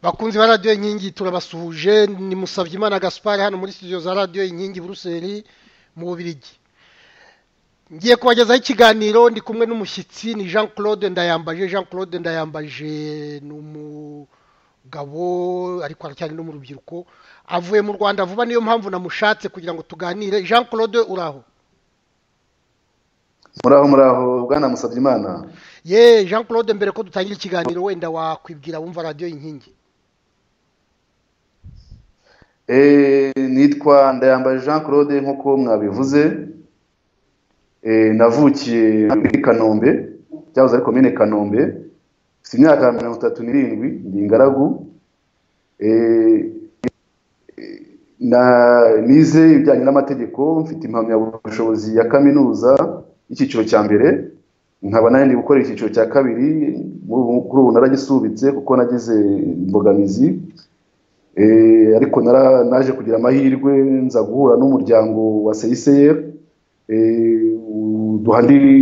bakunzi ba radiyo inkingi turabasuhuje ni Musabyimana gaspari hano muri studio za radiyo inkingi buruseli mu bubirigi ngiye kubagezaho ikiganiro ndi kumwe n'umushyitsi ni jean claude ndayambaje jean claude ndayambaje ni umugabo ariko aracyari no mu rubyiruko avuye mu rwanda vuba niyo mpamvu namushatse kugira ngo tuganire jean claude uraho muraho muraho bwana Musabyimana ye jean claude mbere ko dutangira ikiganiro wenda wakwibwira wumva radiyo inkingi nitwa ndayambaye jean claude nk'uko mwabivuze navukiye muri kanombe byahoze ari komine kanombe si imyaka mirongo itatu n'irindwi ndi ingaragu nize ibijyanye n'amategeko mfite impamyabushobozi ya kaminuza y'icyiciro cya mbere nkaba nari ndi gukora icyiciro cya kabiri kuri ubu naragisubitse kuko nagize imbogamizi ariko naje kugira amahirwe nza guhura n'umuryango wa seyiseyeri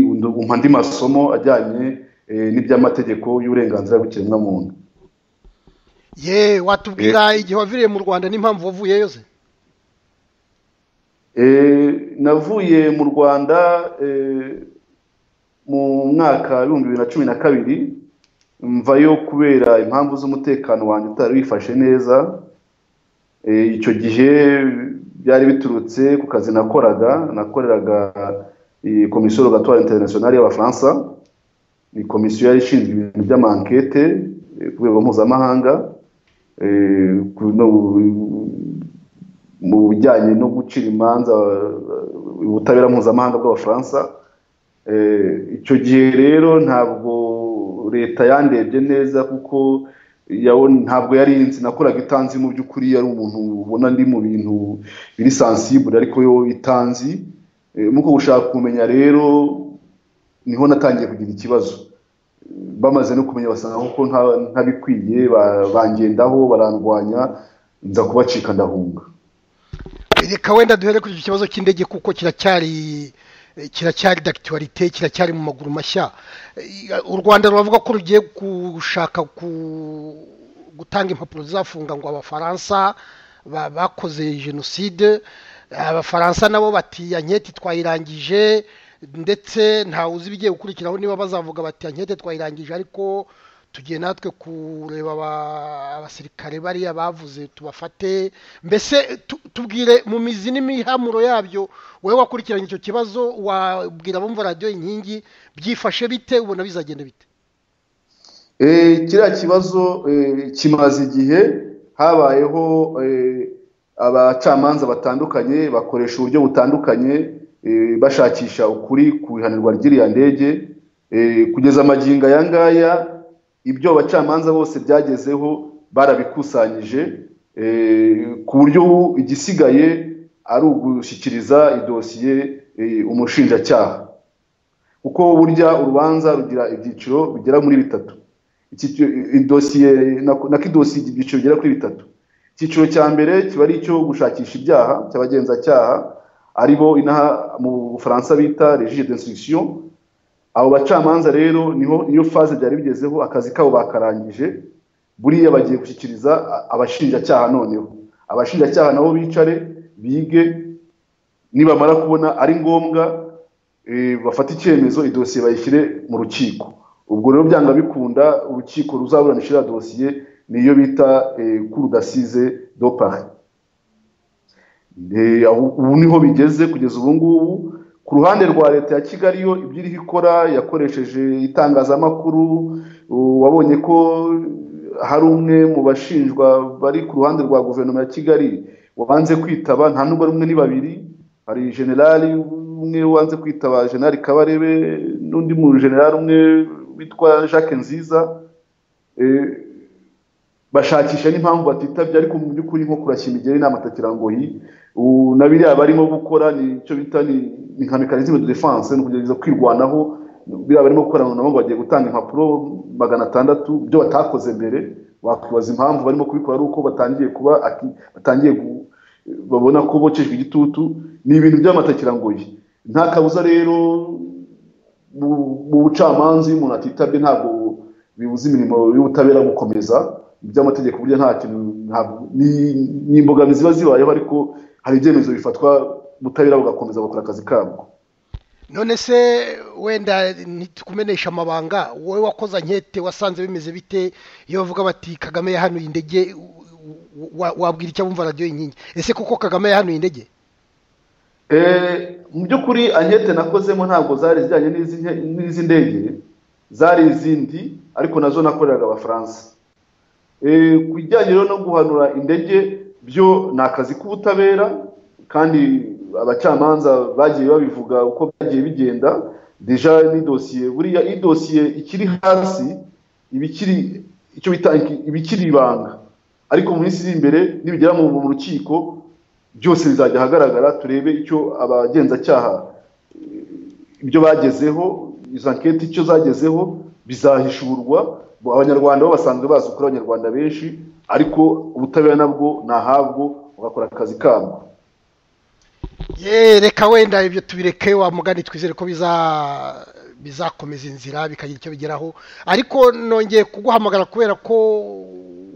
umpa andi masomo ajyanye n'iby'amategeko y'uburenganzira bw'ikiremwamuntu ye watubwira igihe waviriye mu rwanda n'impamvu wavuyeyo yose navuye mu rwanda mu mwaka w'ibihumbi bibiri na cumi na kabiri mvayo kubera impamvu z'umutekano wanjye utari wifashe neza icyo gihe byari biturutse ku kazi nakoraga nakoreraga komisiyo rogatoire internationale y'abafaransa ni komisiyo yari ishinzwe ibintu by'amankete ku rwego mpuzamahanga mu bijyanye no gucira imanza ubutabera mpuzamahanga bw'abafaransa icyo gihe rero ntabwo leta yandebye neza kuko ntabwo yari inzi nakoraga itanzi mu by'ukuri yari umuntu ubona ndi mu bintu biri sansibure ariko yo itanzi nk'uko gushaka kumenya rero niho natangiye kugira ikibazo bamaze no kumenya basanga kuko ntabikwiye bangendaho barandwanya nza kubacika ndahunga reka wenda duhere kuri icyo kibazo cy'indege kuko kiracyari kiracyari dagituwarite kiracyari mu maguru mashya u rwanda ruravuga ko rugiye gushaka gutanga impapuro zizafunga ngo abafaransa bakoze jenoside abafaransa nabo bati anketi twayirangije ndetse ntawe uzi ibigiye gukurikiraho niba bazavuga bati anketi twayirangije ariko tugiye natwe kureba abasirikare bariya bavuze tubafate mbese tubwire mu mizi n'imihamuro yabyo wowe wakurikiranye icyo kibazo wabwira abumva radiyo inkingi byifashe bite ubona bizagenda bite kiriya kibazo kimaze igihe habayeho abacamanza batandukanye bakoresha uburyo butandukanye bashakisha ukuri ku ihanirwa ry'iriya ndege kugeza amagingo aya ngaya ibyo abacamanza bose byagezeho barabikusanyije ku buryo igisigaye ari ugushyikiriza idosiye umushinjacyaha kuko burya urubanza rugira ibyiciro bigera muri bitatu idosiye na kidosiye ibyiciro bigera kuri bitatu icyiciro cya mbere kiba ari icyo gushakisha ibyaha cy'abagenzacyaha ari bo inaha mu bufaransa bita regire d'instruction abo bacamanza rero niho niyo faze byari bigezeho akazi kabo bakarangije buriya bagiye gushyikiriza abashinjacyaha noneho abashinjacyaha nabo bicare bige nibamara kubona ari ngombwa bafate icyemezo idosiye bayishyire mu rukiko ubwo rero byanga bikunda urukiko ruzaburanisha iriya dosiye niyo bita kurudasize dopari ubu niho bigeze kugeza ubu ngubu ku ruhande rwa leta ya kigali yo ibyo iriho ikora yakoresheje itangazamakuru wabonye ko hari umwe mu bashinjwa bari ku ruhande rwa guverinoma ya kigali wanze kwitaba nta nubwo ari umwe ni babiri hari generali umwe wanze kwitaba generali kabarebe n'undi mu generali umwe witwa jacques nziza bashakisha n'impamvu batitabye ariko mu by'ukuri nko kurashya imigeri ni amatakirangoyi na biriya barimo gukora ni icyo bita ni nka mekanisme de defense ni ukugerageza kwirwanaho biriya barimo gukora nabo ngo bagiye gutanga impapuro magana atandatu ibyo batakoze mbere wakwibaza impamvu barimo kubikora ari uko batangiye kuba batangiye babona ko bocejwe igitutu ni ibintu by'amatakirangoyi nta kabuza rero mu bucamanza iyo umuntu atitabye ntabwo bibuza imirimo y'ubutabera gukomeza iby'amategeko burya nta kintu ni imbogamizi ziba zibayeho ariko hari ibyemezo bifatwa ubutabera bugakomeza gukora akazi kabwo none se wenda ntitukumenyesha amabanga wowe wakoze ankete wasanze bimeze bite iyo bavuga bati kagame yahanuye indege wabwira icyo bumva radiyo inkingi ese kuko kagame yahanuye indege mu by'ukuri ankete nakozemo ntabwo zari zijyanye n'izi ndege zari izindi ariko nazo nakoreraga abafaransa ku bijyanye no guhanura indege byo ni akazi k'ubutabera kandi abacamanza bagiye babivuga uko byagiye bigenda deja ni dosiye buriya idosiye ikiri hasi ibikiri icyo bita ibikiri ibanga ariko mu minsi iri imbere nibigera mu rukiko byose bizajya ahagaragara turebe icyo abagenzacyaha ibyo bagezeho izo anketi icyo zagezeho bizahishurwa abanyarwanda bo basanzwe bazi ukuri abanyarwanda benshi ariko ubutabera nabwo ni ahabwo bugakora akazi kabwo ye reka wenda ibyo tubireke wa mugani twizere ko bizakomeza inzira bikagira icyo bigeraho ariko nongeye kuguhamagara kubera ko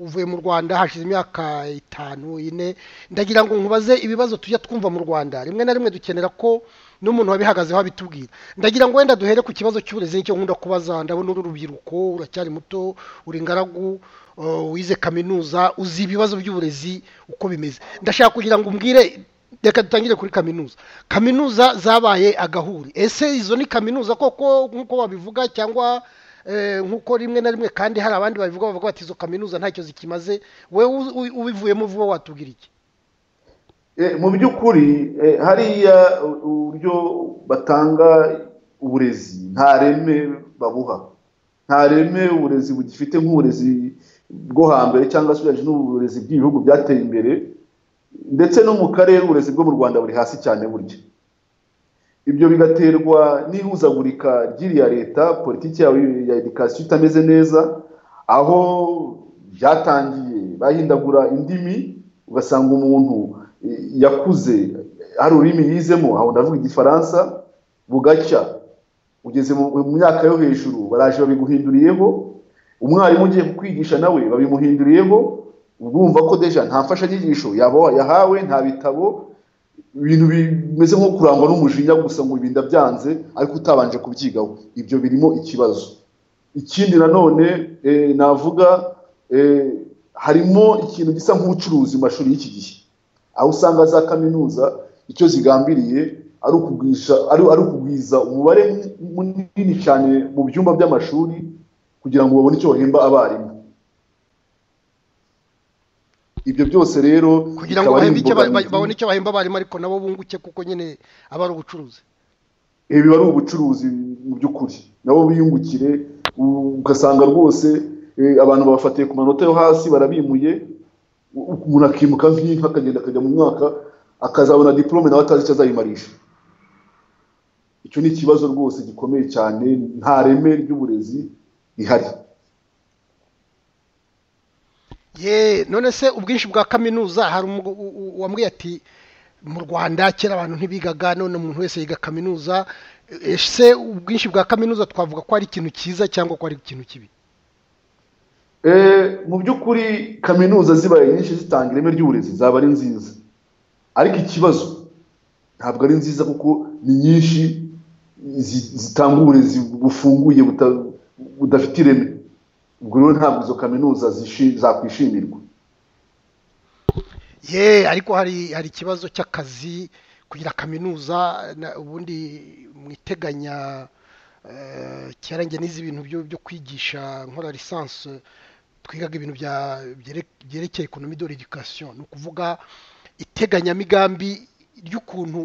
uvuye mu rwanda hashize imyaka itanu ine ndagira ngo nkubaze ibibazo tujya twumva mu rwanda rimwe na rimwe dukenera ko n'umuntu wabihagazeho abitubwira ndagira ngo wenda duhere ku kibazo cy'uburezi nicyo nkunda kubaza ndabona uru rubyiruko uracyari muto uri ingaragu wize kaminuza uzi ibibazo by'uburezi uko bimeze ndashaka kugira ngo umbwire reka dutangire kuri kaminuza kaminuza zabaye agahuri ese izo ni kaminuza koko nk'uko babivuga cyangwa nk'uko rimwe na rimwe kandi hari abandi babivuga bavuga bati izo kaminuza ntacyo zikimaze wowe ubivuyemo vuba watubwira iki mu by'ukuri hariya uburyo batanga uburezi nta reme babuha nta reme uburezi bugifite nk'uburezi bwo hambere cyangwa se ugereranije n'uburezi bw'ibihugu byateye imbere ndetse no mu karere uburezi bwo mu rwanda buri hasi cyane burya ibyo bigaterwa n'ihuzagurika ry'iriya leta politiki ya edikasiyo itameze neza aho byatangiye bahindagura indimi ugasanga umuntu yakuze hari ururimi yizemo aho ndavuga igifaransa bugacya ugeze mu myaka yo hejuru baraje babiguhinduriyeho umwarimu ugiye kukwigisha nawe babimuhinduriyeho urumva ko deja nta mfashanyigisho yahawe nta bitabo ibintu bimeze nko kurangwa n'umujinya gusa ngo ibinda byanze ariko utabanje kubyigaho ibyo birimo ikibazo ikindi nanone navuga harimo ikintu gisa nk'ubucuruzi mu mashuri y'iki gihe aho usanga za kaminuza icyo zigambiriye ari ukugwiza umubare munini cyane mu byumba by'amashuri kugira ngo babone icyo bahemba abarimu ibyo byose rero kugira ngo babone icyo bahemba abarimu ariko nabo bunguke kuko nyine aba ari ubucuruzi ibi biba ari ubucuruzi mu by'ukuri nabo biyungukire ugasanga rwose abantu babafatiye ku manota yo hasi barabimuye umuntu akimuka nk'inka akagenda akajya mu mwaka akazabona diporome nawe atazi icyo azayimarisha icyo ni ikibazo rwose gikomeye cyane nta reme ry'uburezi rihari ye none se ubwinshi bwa kaminuza hari uwambwiye ati mu rwanda kera abantu ntibigaga none umuntu wese yiga kaminuza ese ubwinshi bwa kaminuza twavuga ko ari ikintu cyiza cyangwa ko ari ikintu kibi mu by'ukuri kaminuza zibaye nyinshi zitanga ireme ry'uburezi zaba ari nziza ariko ikibazo ntabwo ari nziza kuko ni nyinshi zitanga uburezi bufunguye budafite ireme ubwo rero ntabwo izo kaminuza zakwishimirwa ye ariko hari hari ikibazo cy'akazi kugira kaminuza ubundi mwiteganya kera njye n'izi bintu byo kwigisha nkora lisansi twigaga ibintu byerekeye ekonomi do redikasiyo ni ukuvuga iteganyamigambi ry'ukuntu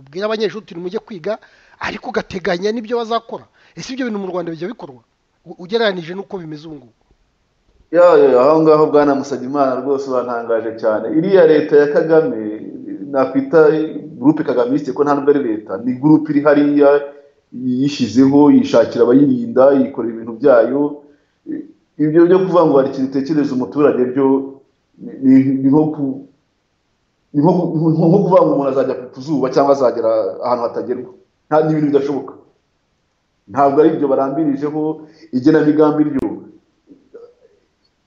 ubwira abanyeshuri uti mujye kwiga ariko ugateganya n'ibyo bazakora ese ibyo bintu mu rwanda bijya bikorwa ugereranyije n'uko bimeze ubu ngubu aho ngaho bwana musabimana rwose uratangaje cyane iriya leta ya kagame nakwita gurupe kagame yisite ko ntabwo ari leta ni gurupe iri hariya yishyizeho yishakira abayirinda yikorera ibintu byayo ibyo byo kuvuga ngo hari ikintu utekereza umuturage byo ni nko ku ni nko kuvuga ngo umuntu azajya ku zuba cyangwa azagera ahantu hatagerwa ni ibintu bidashoboka ntabwo ari ibyo barambirijeho igenamigambi ryo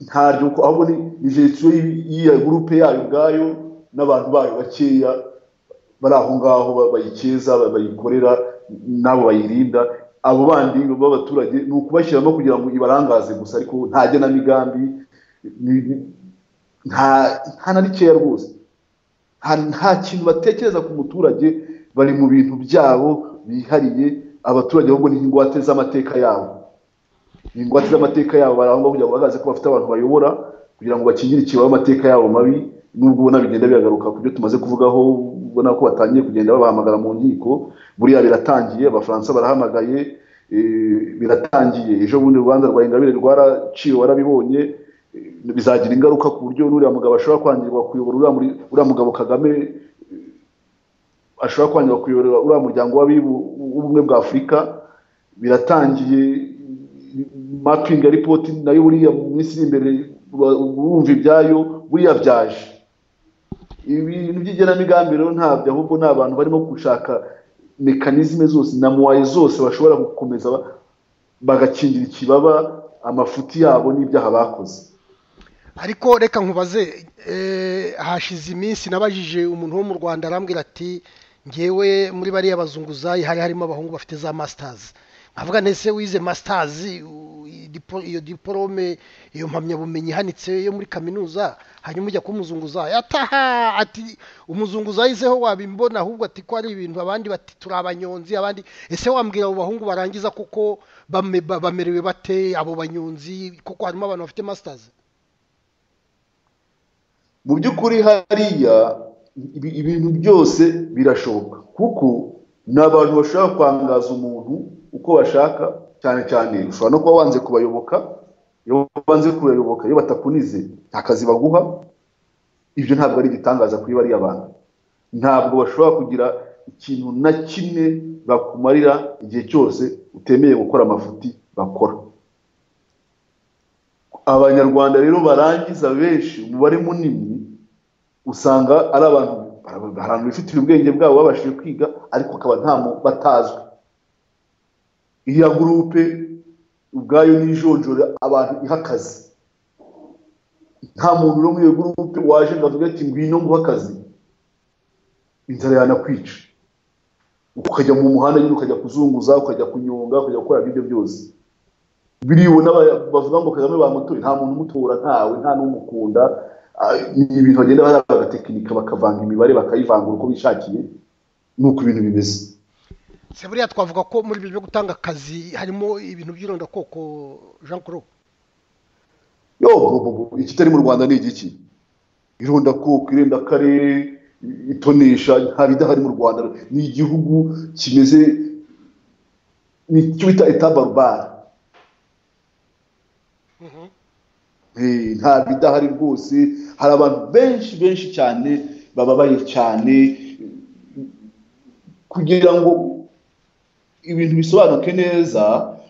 ntaryo ahubwo ni jenoside y'iyo gurupe yayo ubwayo n'abantu bayo bakeya bari aho ngaho bayikeza bayikorera n'abo bayirinda abo bandi b'abaturage ni ukubashyiramo kugira ngo ibarangaze gusa ariko nta genamigambi nta na rikeya rwose nta kintu batekereza ku muturage bari mu bintu byabo bihariye abaturage ahubwo ni ingwate z'amateka yabo ni ingwate z'amateka yabo barangwa kugira ngo bagaragaze ko bafite abantu bayobora kugira ngo bakingire ikibaho amateka yabo mabi nubwo ubona bigenda bihagaruka ku byo tumaze kuvugaho ubona ko batangiye kugenda babahamagara mu nkiko buriya biratangiye abafaransa barahamagaye biratangiye ejo bundi urubanza rwa ingabire rwaraciwe warabibonye bizagira ingaruka ku buryo n'uriya mugabo ashobora kwangirwa kuyobora uriya mugabo kagame ashobora kwangirwa kuyobora uriya muryango w'ubumwe bwa afurika biratangiye mapinga ripoti nayo buriya mu minsi iri imbere urumva ibyayo buriya byaje ibintu by'igenamigambi rero ntabyo ahubwo ni abantu barimo gushaka mekanizme zose na muwaye zose bashobora gukomeza bagakingira ikibaba amafuti yabo n'ibyaha bakoze ariko reka nkubaze hashize iminsi nabajije umuntu wo mu rwanda arambwira ati ngewe muri bariya bazunguzayi hari harimo abahungu bafite za masitazi nkavuga ndetse wize masitazi iyo diporome iyo mpamyabumenyi ihanitse yo muri kaminuza hanyuma ujya kumuzunguzayo ataha ati umuzunguzayo izeho wabimbona ahubwo ati ko ari ibintu abandi bati turi abanyonzi abandi ese wambwira abo bahungu barangiza kuko bamerewe bate abo banyonzi kuko harimo abantu bafite masitazi mu by'ukuri hariya ibintu byose birashoboka kuko ni abantu bashobora kwangaza umuntu uko bashaka cyane cyane ushobora no kuba wanze kubayoboka iyo wanze kubayoboka iyo batakunize nta kazi baguha ibyo ntabwo ari igitangaza kuri bariya bantu ntabwo bashobora kugira ikintu na kimwe bakumarira igihe cyose utemeye gukora amafuti bakora abanyarwanda rero barangiza benshi umubare munini usanga ari abantu hari abantu bifitiye ubwenge bwabo babashije kwiga ariko akaba nta batazwi iriya gurupe ubwayo n'ijonjora abantu ihakaze nta muntu uri muri iyo gurupe waje ngo avuge ati ngwino nguhe akazi inzara yanakwica ukajya mu muhanda nyine ukajya kuzunguza ukajya kunyonga ukajya gukora ibyo byose biribona bavuga ngo kagame bamutoye nta muntu umutora ntawe nta n'umukunda ni ibintu bagenda bagatekinika bakavanga imibare bakayivangura uko bishakiye nuko ibintu bimeze se buriya twavuga ko muri ibyo byo gutanga akazi harimo ibintu by'irondakoko jean claude yo ikitari mu rwanda ni igiki irondakoko irenda akarere itonesha nta bidahari mu rwanda ni igihugu kimeze ni icyo bita etabarubara nta bidahari rwose hari abantu benshi benshi cyane bababaye cyane kugira ngo ibintu bisobanuke neza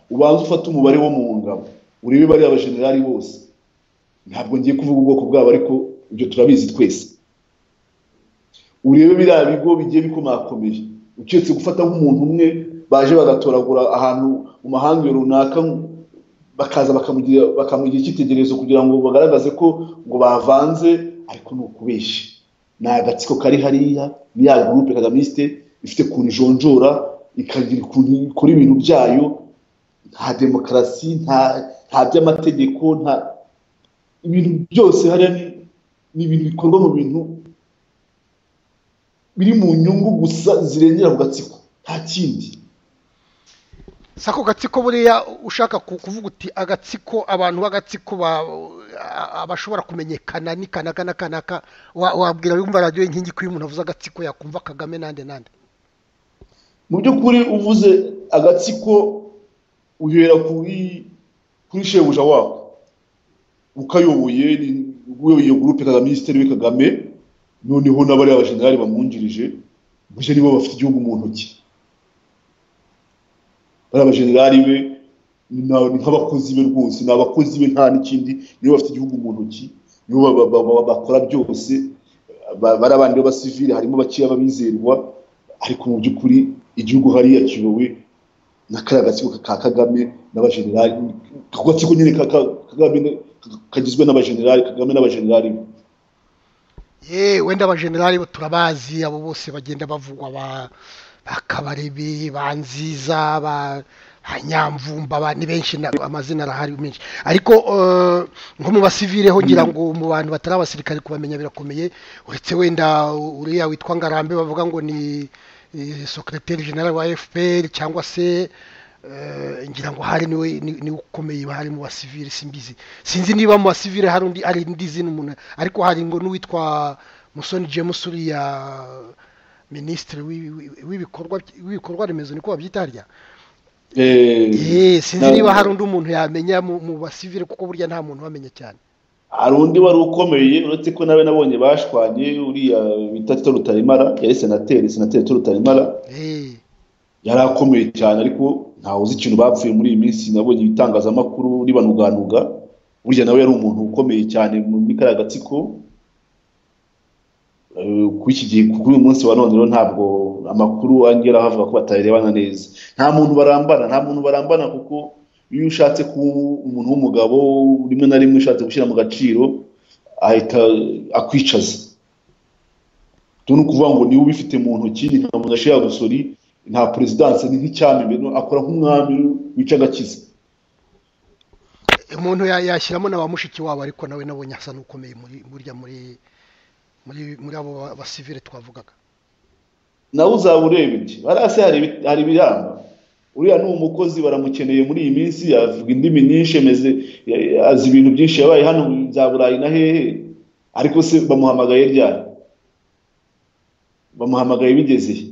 ubanza ufata umubare wo mu ngabo urebe bariya abajenerali bose ntabwo ngiye kuvuga ubwoko bwabo ariko ibyo turabizi twese urebe biriya bigo bigiye bikomakomeye uketse gufata nk'umuntu umwe baje bagatoragura ahantu mu mahanga runaka bakaza bakamugira icyitegererezo kugira ngo bagaragaze ko ngo bavanze ariko ni ukubeshya ni agatsiko kari hariya ni ya gurupe kagamisite ifite ukuntu ijonjora ikagira ukuntu ikora ibintu byayo nta demokarasi nta by'amategeko nta ibintu byose hariya ni ibintu bikorwa mu bintu biri mu nyungu gusa zirengera ku gatsiko nta kindi si ako gatsiko buriya ushaka kuvuga uti agatsiko abantu b'agatsiko bashobora kumenyekana ni kanaka na kanaka wabwira yumva radiyo inkingi ko iyo umuntu avuze agatsiko yakumva kagame nande nande mu by'ukuri uvuze agatsiko uhera kuri kuri shebuja wako ukayoboye uyoboye iyo gurupe kagame minisitiri we kagame noneho n'abariya abajenerali bamwungirije gusa nibo bafite igihugu mu ntoki bariya abajenerali be ni nk'abakozi be rwose ni abakozi be nta n'ikindi nibo bafite igihugu mu ntoki nibo bakora byose bari abandi b'abasivili harimo bakeya b'abizerwa ariko mu by'ukuri igihugu hariya kiyobowe na kariya gatsiko ka kagame n'abajenerali ako gatsiko nyine kagame kagizwe n'abajenerali kagame n'abajenerali be yewe wenda abajenerali bo turabazi abo bose bagenda bavugwa ba ba kabarebe ba nziza ba ba nyamvumba ba ni benshi na- amazina arahari menshi ariko eh, nko mu basivire ho ngira ngo mu bantu batari abasirikare kubamenya birakomeye uretse wenda uriya witwa ngarambe bavuga ngo ni eh, secrétaire general wa fpr cyangwa se eh, ngira ngo hari niwe ni- niwe ukomeye hari mu basivire simbizi sinzi niba mu basivire hari undi ari indi zina umuntu ariko hari ngo n'uwitwa musoni james uriya minisitiri w'ibi- w'ibi- w'ibikorwa w'ibikorwa remezo niko babyita harya Eh, sinzi niba hari undi muntu yamenya mu mu basivire kuko burya nta muntu wamenya cyane hari undi wari ukomeye uretse ko nawe nabonye bashwanye uriya bita tito rutarimara yari senateri senateri tito rutarimara Eh, yari akomeye cyane ariko ntawe uzi ikintu bapfuye muri iyi minsi nabonye ibitangazamakuru ribanuganuga burya nawe yari umuntu ukomeye cyane muri kariya gatsiko Eh, kuri iki gihe kuri uyu munsi wa none rero ntabwo amakuru angera havuga ko batarebana neza nta muntu barambana nta muntu barambana kuko iyo ushatse kuba umuntu w'umugabo rimwe na rimwe ushatse gushyira mu gaciro ahita akwicaza turi ukuvuga ngo niwe ubifite mu ntoki ni nka mudashi ya gusori nta perezidanse ni nk'icyami mbere akora nk'umwami wica agakiza umuntu ya- yashyiramo na ba mushiki wabo ariko nawe nabonye asa n'ukomeye muri burya muri muri muri abo ba- basivire twavugaga nawe uzaba ureba iki hariya se hari ibi- hari ibiramba uriya ni umukozi baramukeneye muri iyi minsi avuga indimi nyinshi ameze ya- azi ibintu byinshi yabaye hano bya burayi na hehe ariko se bamuhamagaye ryari bamuhamagaye bigeze he?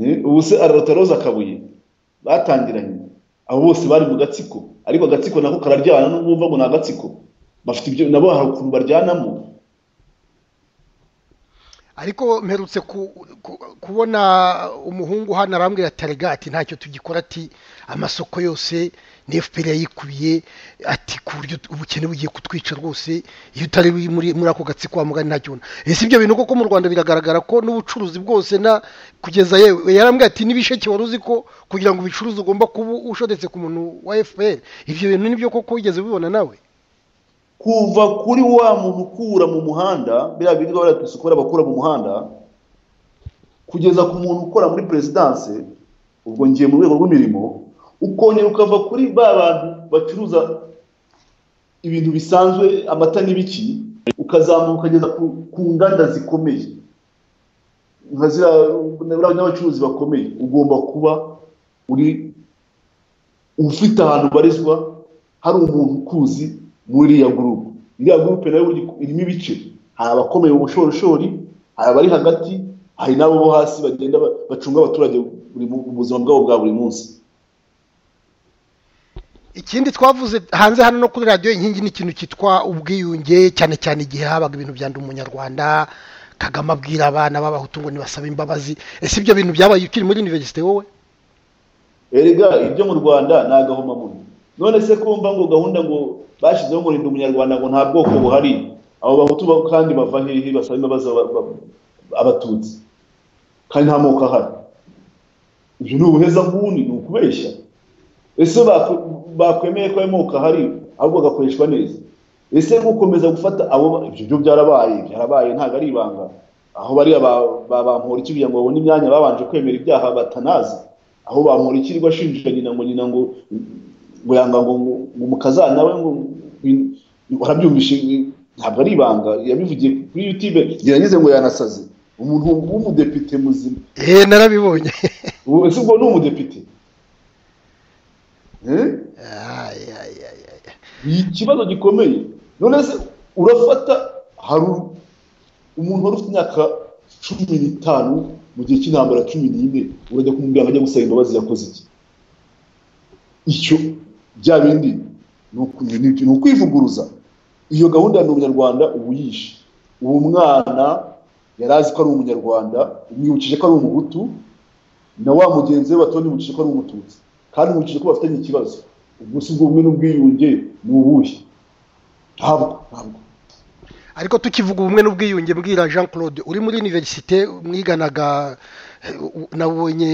Eh, ubu se ararota roza akabuye batangiranye abo bose bari mu gatsiko ariko agatsiko nako kararyana n'ubwo wumva ngo ni agatsiko bafite ibyo nabo hari ukuntu baryanamo ariko mperutse ku- ku- kubona umuhungu hano arambwira ati "Erega ati ntacyo tugikora ati amasoko yose ni fpr yayikubiye ati ku buryo ubukene bugiye kutwica rwose iyo utari uri muri muri ako gatsiko wa mugani ntacyo ubona ese ibyo bintu koko mu rwanda biragaragara ko n'ubucuruzi bwose na kugeza yewe yarambwira ati n'ibisheke wari uzi ko kugira ngo ubicuruze ugomba kuba ushodetse ku muntu wa fpr ibyo bintu nibyo koko wigeze ubibona nawe kuva kuri wa muntu ukura mu muhanda biriya birirwa baratusukura bakura mu muhanda kugeza ku muntu ukora muri perezidanse ubwo ngiye mu rwego rw'imirimo ukongera ukava kuri ba bantu bacuruza ibintu bisanzwe amata n'ibiki ukazamuka ukageza ku, ku nganda zikomeye nka ziriya n'abacuruzi bakomeye ugomba kuba uri ufite ahantu ubarizwa hari umuntu ukuzi muri iriya gurupe iriya gurupe nayo burya irimo ibice hari abakomeye mu bushorishori hari abari hagati hari n'abo bo hasi bagenda ba- bacunga abaturage buri mu mu buzima bwabo bwa buri munsi ikindi twavuze hanze hano no kuri radiyo inkingi ni ikintu cyitwa ubwiyunge cyane cyane igihe habaga ibintu bya ndi umunyarwanda kagame abwira abana b'abahutu ngo nibasaba imbabazi ese ibyo bintu byabaye ukiri muri univerisite wowe erega ibyo mu rwanda ni agahomamunwa none se kumva ngo gahunda ngo bashyizeho ngo rinda umunyarwanda ngo nta bwoko buhari abo bahutu ba- kandi bava hehe basaba imbabazi aba- aba- abatutsi kandi nta moko ahari ibyo ni ubuheza nguni ni ukubeshya ese bakwe- bakwemeye ko ayo moko ahari ahubwo agakoreshwa neza ese gukomeza gufata abo ba- ibyo byo byarabaye byarabaye ntabwo ari ibanga aho bariya ba- ba- bampora iki kugira ngo babone imyanya babanje kwemera ibyaha batanazi aho bampora iki rwa ashinja nyina ngo nyina ngo ngo yanga ngo ngo ngo umukazana we ngo ngo- warabyumvishe ntabwo ari ibanga yabivugiye kuri youtube gerageze ngo yanasaze umuntu w'umudepite muzima eee narabibonye ubu ese ubwo ni umudepite Eh? Ay, ay, ay, ay. ni ikibazo gikomeye none se urafata hari umuntu wari ufite imyaka cumi n'itanu mu gihe cy'intambara cumi n'ine urajya kumubwira ngo ajya gusaba imbabazi yakoze iki icyo bya bindi ni uku- ni- ni- ni ukwivuguruza iyo gahunda ya umunyarwanda uba uyishe uwo mwana yari azi ko ari umunyarwanda umwibukije ko ari umuhutu na wa mugenzi we batonimukije ko ari umututsi kandi umukije ko bafitanye ikibazo ubwo si ubwo bumwe n'ubwiyunge ni ubuhe ntabwo ntabwo ariko tukivuga ubumwe n'ubwiyunge mbwira jean claude uri muri univerisite mwiganaga nabonye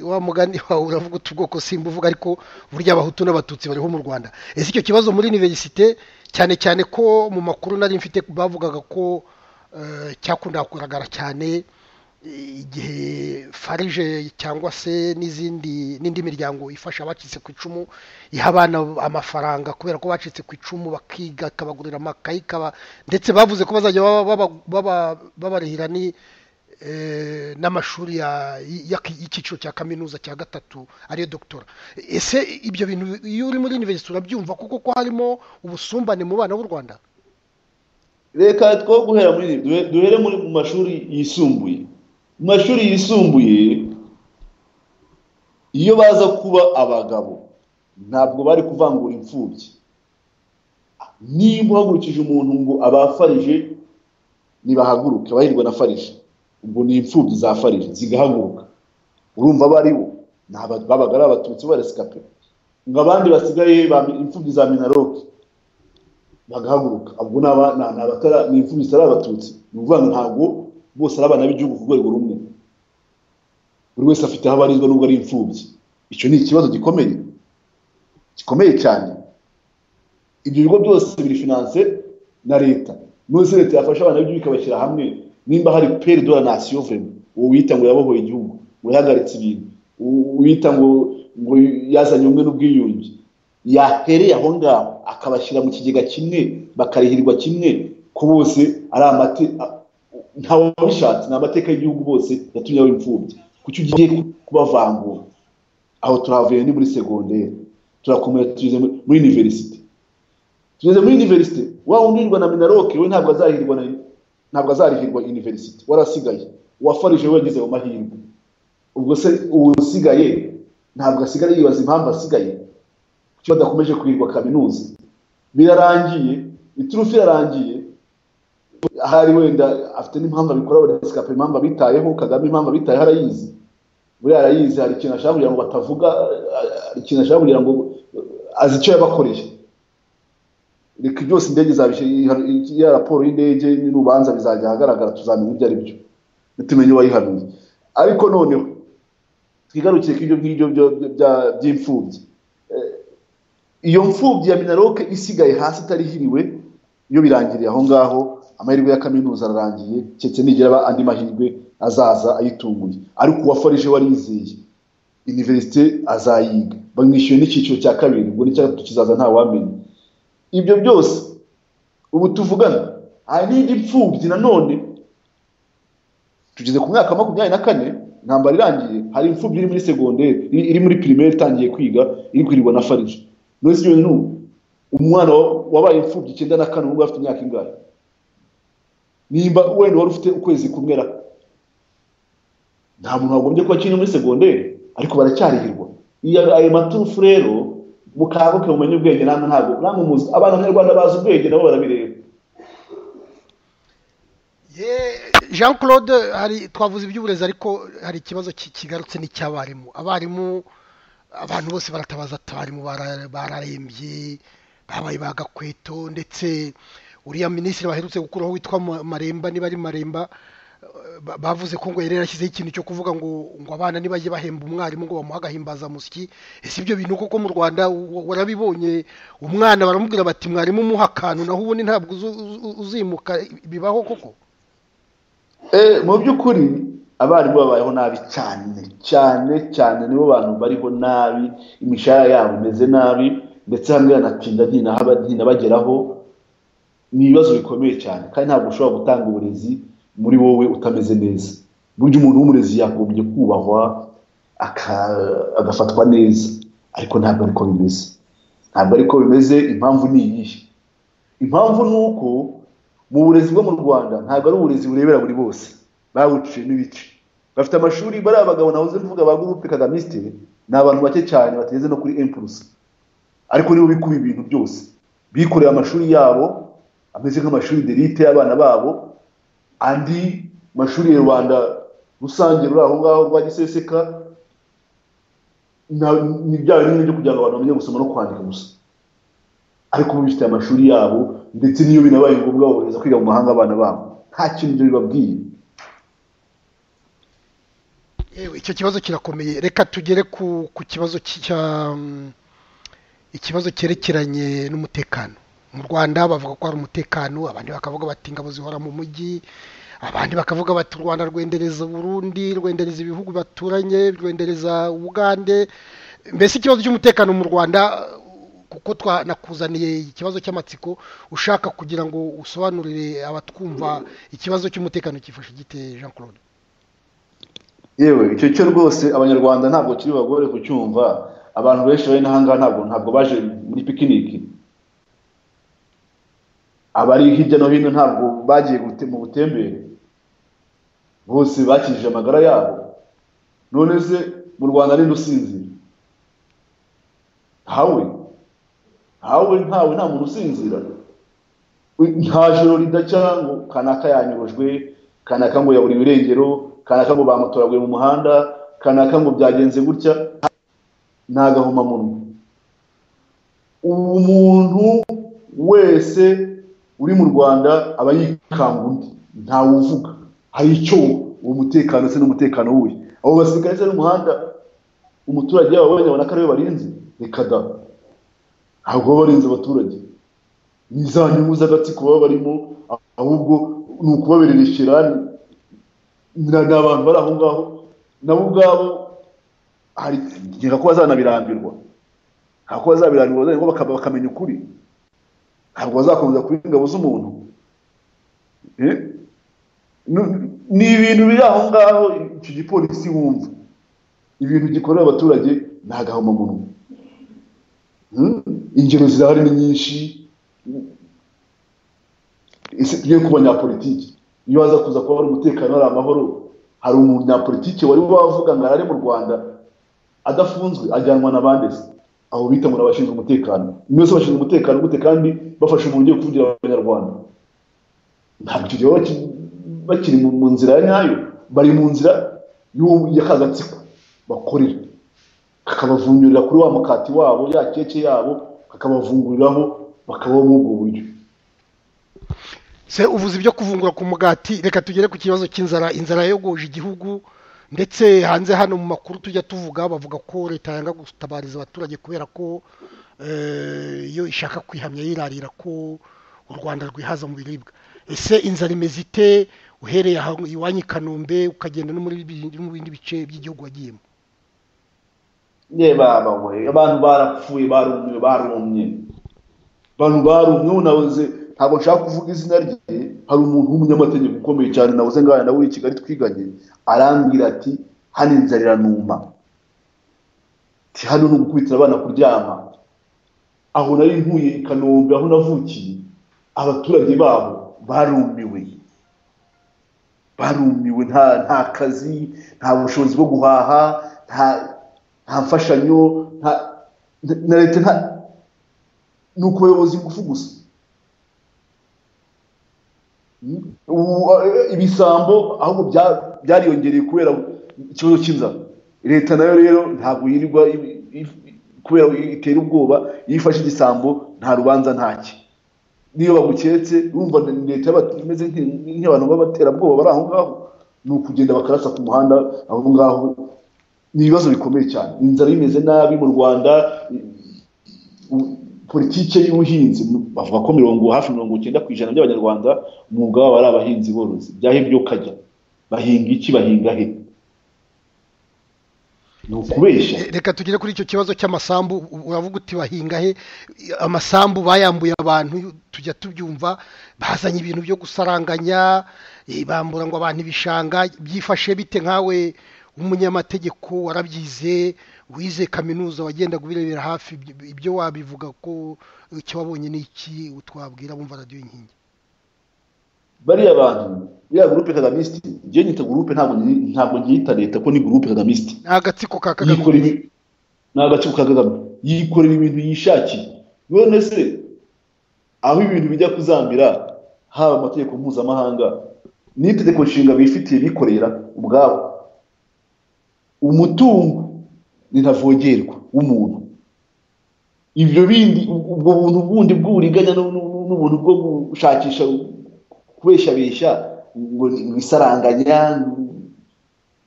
wa mugani wawe uravuga utu bwoko simba uvuga ariko burya abahutu n'abatutsi bariho mu rwanda ese icyo kibazo muri univerisite cyane cyane ko mu makuru nari mfite bavugaga ko cyakunda kugaragara cyane igihe farije cyangwa se n'izindi n'indi miryango ifasha abacitse ku icumu iha abana amafaranga kubera ko bacitse ku icumu bakiga ikabagurira amakayi ikaba ndetse bavuze ko bazajya babarihira n'amashuri y'icyiciro cya kaminuza cya gatatu ariyo dogitora ese ibyo bintu iyo uri muri univerisite urabyumva kuko ko harimo ubusumbane mu bana b'u rwanda reka two guhera muri duhere muri mu mashuri yisumbuye mu mashuri yisumbuye iyo baza kuba abagabo ntabwo bari kuvangura imfubyi niba uhagurukije umuntu ngo abafarije ntibahaguruke abahirwa na farije ubwo ni imfubyi za farije zigahaguruka urumva abo ari bo babaga ari abatutsi barasikapera ngo abandi basigaye imfubyi za minaroke bagahaguruka ubwo ni imfubyi zitari abatutsi ni ukuvuga ntabwo bose ari abana b'igihugu ku rwego rumwe buri wese afite aho abarizwa n'ubwo ari imfubyi icyo ni ikibazo gikomeye gikomeye cyane ibyo bigo byose biri finanse na leta n'uzi leta yafasha abana b'igihugu ikabashyira hamwe nimba hari peri do la nasiyo vurema uwo wita ngo yabohoye igihugu ngo yahagaritse ibintu wita ngo ngo yazanye ubumwe n'ubwiyunge yahereye aho ngaho akabashyira mu kigega kimwe bakarihirwa kimwe ko bose ari amate ntawe wabishatse ni amateka y'igihugu bose yatumye aba imfubyi kuki ugiye kubavangura aho turahavuye ni muri segonderi turakomera tugeze muri univerisite tugeze muri univerisite waba unyurwa na minaroke we ntabwo azahirwa na ntabwo azarihirwa univerisite warasigaye uwafarije we yageze mu mahirwe ubwo se usigaye ntabwo asigaye yibaza impamvu asigaye kuki badakomeje kuhirwa kaminuza birarangiye iturufu irarangiye ahari wenda afite n'impamvu abikora wenda sikape impamvu abitayeho kagame impamvu abitayeho arayizi buriya arayizi hari ikintu ashaka kugira ngo batavuga hari ikintu ashaka kugira ngo azi icyo yabakoreye reka byose indege ya raporo y'indege n'urubanza bizajya ahagaragara tuzamenya ibyo ari byo tumenye uwayihanuye ariko noneho twigarukiye ko ibyo ngibyo by'imfubyi iyo mfubyi ya minaroke isigaye hasi itarihiriwe iyo birangiriye aho ngaho amahirwe ya kaminuza ararangiye keretse nigera aba andi mahirwe azaza ayitunguye ariko uwafarije warizeye univerisite azayiga bamwishyuye n'icyiciro cya kabiri ubwo n'icyatatu kizaza ntawamenya ibyo byose ubu tuvugana hari n'indi mfubyi nanone tugeze ku mwaka makumyabiri na kane intambara irangiye hari imfubyi iri muri segonderi iri muri pirimeri itangiye kwiga iri kwirirwa na farije nose iyo n'ubu umwana wabaye imfubyi icyenda na kane ubwo afite imyaka ingahe nimba wenda wari ufite ukwezi kumwe ra nta muntu wagombye kuba akiri muri segonderi ariko baracyarihirwa ayo maturufu rero mukanguke mumenye ubwenge namwe ntabwo namwe muzi abana banyarwanda bazi ubwenge nabo barabireba jean claude hari twavuze iby'uburezi ariko hari ikibazo kigarutse n'icy'abarimu abarimu abantu bose baratabaza abarimu bararembye babaye bagakweto ndetse uriya minisitiri baherutse gukuraho witwa maremba niba ari maremba bavuze ko ngo yari yarashyizeho ikintu cyo kuvuga ngo ngo abana ntibajye bahemba umwarimu ngo bamuhe agahimbazamusyi ese ibyo bintu koko mu rwanda warabibonye umwana baramubwira bati mwarimu umuha akantu naho ubundi ntabwo uzimuka bibaho koko mu by'ukuri abarimu babayeho nabi cyane cyane cyane nibo bantu bariho nabi imishahara yabo imeze nabi ndetse hamwe banatinda ntihina bageraho ni ibibazo bikomeye cyane kandi ntabwo ushobora gutanga uburezi muri wowe utameze neza burya umuntu w'umurezi yagombye kubahwa agafatwa neza ariko ntabwo ariko bimeze ntabwo ariko bimeze impamvu ni iyihe impamvu ni uko mu burezi bwo mu rwanda ntabwo ari uburezi burebera buri bose babuciye n'ibice bafite amashuri bariya bagabo nahoze mvuga ba gurupe kagamisite ni abantu bake cyane bateze no kuri empurusi ariko nibo bikuba ibintu byose bikoreye amashuri yabo ameze nk'amashuri derite y'abana babo andi mashuri ya rubanda rusange ruri aho ngaho rwa giseseka ni bya bintu byo kugira ngo abantu bamenye gusoma no kwandika gusa ariko bifite amashuri yabo ndetse n'iyo binabaye ngombwa bohereza kwiga mu mahanga abana babo nta kintu ibyo bibabwiye yewe icyo kibazo kirakomeye reka tugere ku kibazo cya ikibazo cyerekeranye n'umutekano mu rwanda bavuga ko hari umutekano abandi bakavuga bati ingabo zihora mu mujyi abandi bakavuga bati u rwanda rwendereza burundi rwendereza ibihugu baturanye rwendereza ubugande mbese ikibazo cy'umutekano mu rwanda kuko twanakuzaniye ikibazo cy'amatsiko ushaka kugira ngo usobanurire abatwumva ikibazo cy'umutekano cyifashe gite jean claude yewe icyo cyo rwose abanyarwanda ntabwo kiri bagore kucyumva abantu benshi bari n'ahangaha ntabwo ntabwo baje muri pikiniki abari hirya no hino ntabwo bagiye mu butembere bose bakijije amagara yabo none se mu rwanda rero usinzira hawe hawe ntawe nta muntu usinzira nta joro ridacya ngo kanaka yanyurujwe kanaka ngo yabura ibirengero kanaka ngo bamutoraguye mu muhanda kanaka ngo byagenze gutya ni agahomamunwa umuntu wese uri mu rwanda aba yikanga undi ntawe uvuga hari icyo uwo mutekano se n'umutekano wuye abo basirikare se n'umuhanda umuturage yabo abona ko ariwe barinze reka da ntabwo baba barinze abaturage ni za nyungu z'agatsiko baba barimo ahubwo ni ukubaberera ikirani ni abantu bari aho ngaho nabo ubwabo nkeka ko bazanabirambirwa ntabwo bazabirambirwa bakamenya ukuri ntabwo bazakomeza kuba ingabo z'umuntu ni ibintu biri aho ngaho icyo gipolisi wumva ibintu gikorera abaturage ni agahomamunwa ingero zirahari ni nyinshi tugiye ku banyapolitiki iyo waza kuza kuba hari umutekano hari amahoro hari umunyapolitiki wari wavuga ngo arare mu rwanda adafunzwe ajyanwa na bande se aho bita ngo abashinzwe umutekano mwese bashinzwe umutekano gute kandi bafashe umuntu ugiye kuvugira abanyarwanda ntabwo icyo gihe bakiri mu nzira ya nyayo bari mu nzira y'akagatsiko bakorera kakabavungurira kuri wa mukati wabo ya keke yabo kakabavunguriraho bakabaho muri ubwo buryo se uvuze ibyo kuvungura ku mugati reka tugere ku kibazo cy'inzara inzara yogoje igihugu ndetse hanze hano mu makuru tujya tuvuga bavuga ko leta yanga gutabariza abaturage kubera ko iyo ishaka kwihamya yirarira ko u rwanda rwihaza mu biribwa ese inzara imeze ite uhereye iwanyu i kanombe ukagenda no mu bindi bice by'igihugu wagiyemo niba abantu barapfuye barumye barumye abantu barumye unabuze ntabwo nshaka kuvuga izina rye hari umuntu w'umunyamategeko ukomeye cyane nabuze ngaho nawe i kigali twiganye arambwira ati hano inzara iranuma ti hano ni ugukubitira abana kuryama aho nari ntuye i kanombe aho navukiye abaturage babo barumiwe barumiwe nta kazi nta bushobozi bwo guhaha nta mfashanyo na leta nta ni ukubayoboza ingufu gusa ibisambo ahubwo byariyongereye kubera ikibazo cy'inzara leta nayo rero ntabwo yirirwa kubera itera ubwoba iyo ifashe igisambo nta rubanza ntacyo niyo baguketse urumva leta imeze nk'abantu b'abaterabwoba bari aho ngaho ni ukugenda bakarasa ku muhanda aho ngaho ni ibibazo bikomeye cyane inzara imeze nabi mu rwanda politiki y'ubuhinzi bavuga ko mirongo hafi mirongo icyenda ku ijana by'abanyarwanda umwuga wabo ari abahinzi borozi byahebye ukajya bahinga iki bahinga he ni ukubeshya reka tugere kuri icyo kibazo cy'amasambu uravuga uti bahinga he amasambu bayambuye abantu tujya tubyumva bazanye ibintu byo gusaranganya bambura ngo abantu ibishanga byifashe bite nkawe umunyamategeko warabyize wize kaminuza wagenda kubirebera hafi ibyo wabivuga ko icyo wabonye ni iki twabwira bumva radiyo inkingi bariya bantu biriya gurupe kagamisiti njyewe nyita gurupe ntabwo ngiyita leta ko ni gurupe kagamisiti ni agatsiko ka kagame ni agatsiko ka kagame yikorera ibintu yishakiye none se aho ibintu bijya kuzamira haba amategeko mpuzamahanga n'itegeko nshinga bifitiye bikorera ubwabo umutungo ni ntavogerwa w'umuntu ibyo bindi ubwo buntu bundi bw'uburiganya n'ubuntu bwo gushakisha kubeshabesha ngo bisaranganya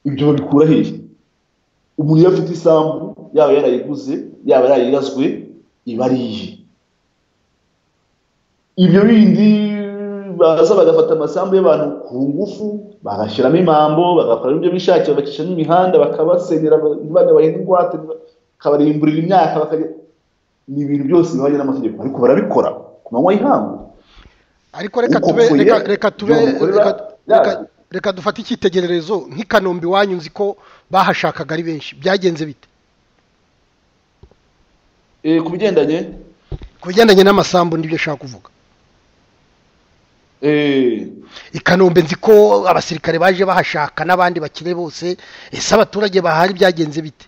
ibyo babikura hehe umuntu iyo afite isambu yaba yarayiguze yaba yarayirazwe iba ari iye ibyo bindi baza bagafata amasambu y'abantu ku ngufu bagashyiramo imambo bagakoramo ibyo bishakiye bagacishamo imihanda bakabasenyera bana bahinga ingwate bakabarimburira imyaka bakajya ni ibintu byose bihwanye n'amategeko ariko barabikora ku manywa y'ihangu ariko reka tube reka reka tube reka dufate icyitegererezo nk'i kanombe iwanyu nzi ko bahashakaga ari benshi byagenze bite ku bigendanye ku bigendanye n'amasambu n'ibyo ashaka kuvuga i kanombe nzi ko abasirikare baje bahashaka n'abandi bakire bose ese abaturage bahari byagenze bite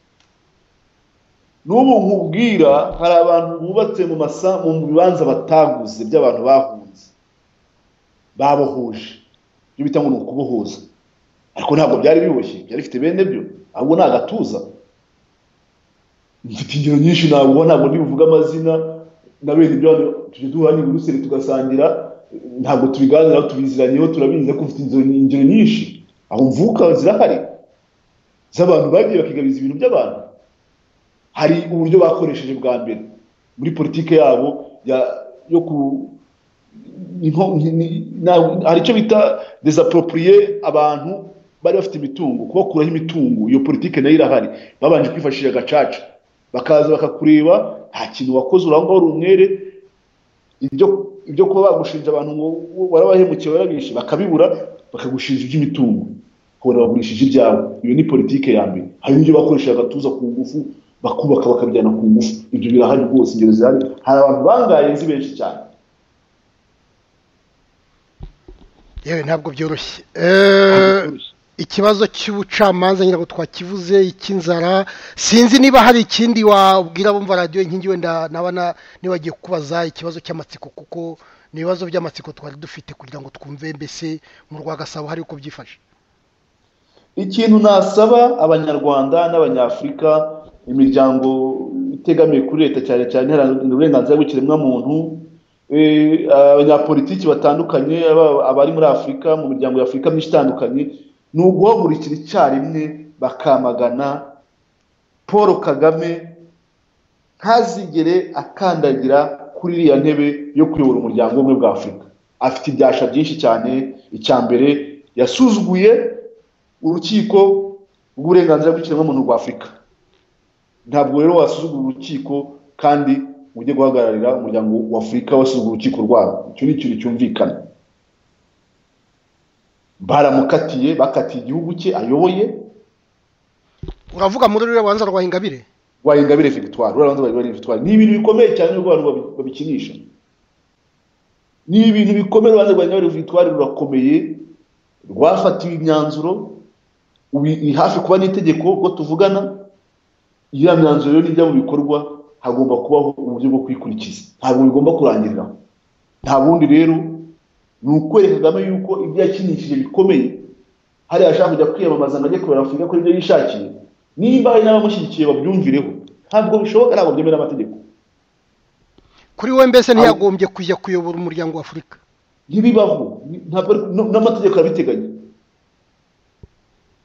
n'ubu nkubwira hari abantu bubatse mu masa mu bibanza bataguze by'abantu bahunze babohoje ibyo bita ngo ni ukubohoza ariko ntabwo byari biboshye byari bifite bene byo ahubwo ni agatuza mfite ingero nyinshi ntabwo ntabwo ntibivuga amazina na bene ibyo tujya duhanye uruseri tugasangira ntabwo tubiganiraho tubiziranyeho turabizi ariko mfite ingero nyinshi aho mvuka zirahari z'abantu bagiye bakigabiza ibintu by'abantu hari uburyo bakoresheje bwa mbere muri politiki yabo yo ku hari icyo bita desaporopriye abantu bari bafite imitungo kubakuraho imitungo iyo politiki nayo irahari babanje kwifashisha agacaca bakaza bakakureba nta kintu wakoze urangwa wari umwere ibyo kuba bagushinja abantu ngo warabahemukiye warabishe bakabibura bakagushinja iby'imitungo kubona bagurishije ibyawe iyo ni politiki ya mbere hari n'ibyo bakoresheje agatuza ku ngufu bakubaka bakabijyana ku ngufu ibyo birahari rwose ingero zihari hari abantu bangaye nzi benshi cyane yewe ntabwo byoroshye ikibazo cy'ubucamanza nyirabwo twakivuze icy'inzara sinzi niba hari ikindi wabwira abumva radiyo inkingi wenda nabana nibagiye kubaza ikibazo cy'amatsiko kuko ni ibibazo by'amatsiko twari dufite kugira ngo twumve mbese mu rwa gasabo hari uko byifashe ikintu nasaba abanyarwanda n'abanyafurika imiryango itegamiye kuri leta cyane cyane iharanira uburenganzira bw'ikiremwamuntu abanyapolitiki batandukanye abari muri afurika mu miryango ya afurika myinshi itandukanye ni uguhagurukira icyarimwe bakamagana paul kagame ntazigere akandagira kuri iriya ntebe yo kuyobora umuryango umwe bwa afurika afite ibyasha byinshi cyane icya mbere yasuzuguye urukiko rw'uburenganzira bw'ikiremwamuntu rwa afurika ntabwo rero wasuzugura urukiko kandi ujye guhagararira umuryango wa afurika wasuzugura urukiko rwabo icyo ni ikintu cyumvikana baramukatiye bakatiye igihugu cye ayoboye uravuga muri ruriya rubanza rwa ingabire rwa ingabire victoire ruriya rubanza rwa ingabire victoire ni ibintu bikomeye cyane nubwo abantu babikinisha ni ibintu bikomeye urubanza rwa ingabire victoire rurakomeye rwafatiwe imyanzuro iri hafi kuba n'itegeko ubwo tuvugana iyo myanzuro rero nijya mu bikorwa hagomba kubaho uburyo bwo kwikurikiza ntabwo bigomba kurangirira nta bundi rero ni ukwereka kagame yuko ibyo yakinishije bikomeye hariya ashaka kujya kwiyamamaza ngo ajye kubera afurika kuri ibyo yishakiye nimba hari n'abamushyigikiye babyumvireho ntabwo bishoboka ntabwo byemera amategeko kuri we mbese ntiyagombye kujya kuyobora umuryango wa afurika ntibibaho n'amategeko arabiteganya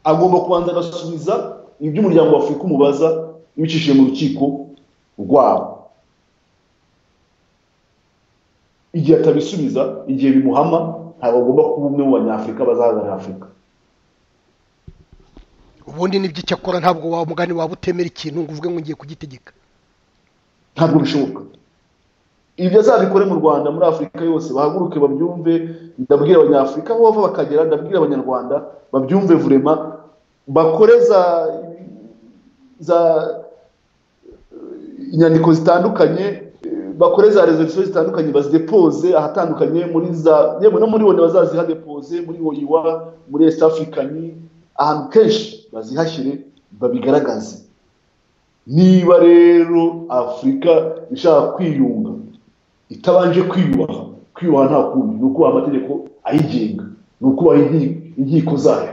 agomba kubanza agasubiza ibyo umuryango wa afurika umubaza ibicishije mu rukiko rwabo igihe atabisubiza igihe bimuhama ntabwo agomba kuba umwe mu banyafurika bazahagararira afurika ubundi nibyo icyo akora ntabwo waba mugani waba utemera ikintu ngo uvuge ngo ngiye kugitegeka ntabwo bishoboka ibyo azabikore mu rwanda muri afurika yose bahaguruke babyumve ndabwira abanyafurika aho bava bakagera ndabwira abanyarwanda babyumve vurema bakore za za inyandiko zitandukanye bakore za rezolisiyo zitandukanye bazidepoze ahatandukanye muri za yewe no muri wone bazazihadepoze muri oyiwa muri esita afurikani ahantu kenshi bazihashyire babigaragaze niba rero afurika ishaka kwiyunga itabanje kwiyubaha kwiyubaha nta kundi ni ukubaha amategeko ayigenga ni ukubaha inkiko zayo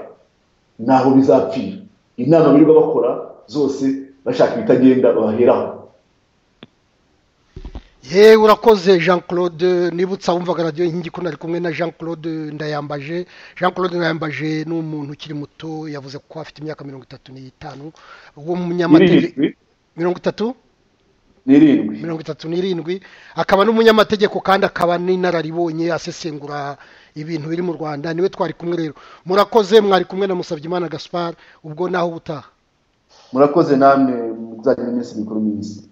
ntaho bizapfira inama birirwa bakora zose bashaka ibitagenda baheraho yewe urakoze jean claude nibutsa wumvaga radiyo inkingi ko nari kumwe na jean claude ndayambaje jean claude ndayambaje ni umuntu ukiri muto yavuze ko afite imyaka mirongo itatu n'itanu uwo munyamategeko mirongo itatu n'irindwi mirongo itatu n'irindwi akaba n'umunyamategeko kandi akaba n'inararibonye asesengura ibintu biri mu rwanda niwe twari kumwe rero murakoze mwari kumwe na Musabyimana gaspar ubwo naho ubutaha murakoze namwe muzagira iminsi mikuru myiza